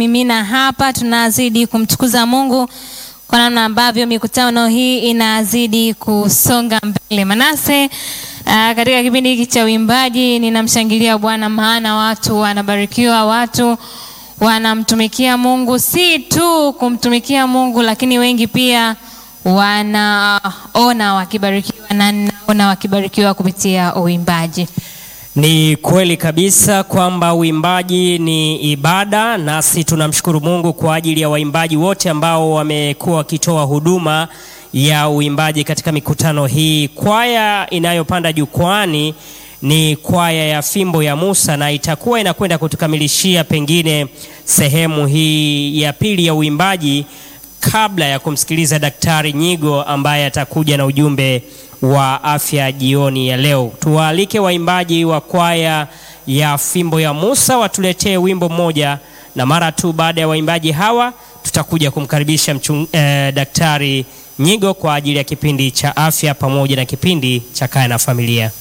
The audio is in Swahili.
mimina hapa, tunazidi kumtukuza Mungu kwa namna ambavyo mikutano hii inazidi kusonga mbele. Manase, uh, katika kipindi hiki cha uimbaji ninamshangilia Bwana, maana watu wanabarikiwa, watu wanamtumikia Mungu, si tu kumtumikia Mungu, lakini wengi pia wanaona wakibarikiwa na naona wakibarikiwa kupitia uimbaji. Ni kweli kabisa kwamba uimbaji ni ibada, nasi tunamshukuru Mungu kwa ajili ya waimbaji wote ambao wamekuwa wakitoa huduma ya uimbaji katika mikutano hii. Kwaya inayopanda jukwani ni kwaya ya Fimbo ya Musa na itakuwa inakwenda kutukamilishia pengine sehemu hii ya pili ya uimbaji kabla ya kumsikiliza Daktari Nyigo ambaye atakuja na ujumbe wa afya jioni ya leo. Tuwaalike waimbaji wa kwaya ya Fimbo ya Musa watuletee wimbo mmoja, na mara tu baada ya waimbaji hawa tutakuja kumkaribisha mchung, eh, Daktari Nyigo kwa ajili ya kipindi cha afya pamoja na kipindi cha Kaya na Familia.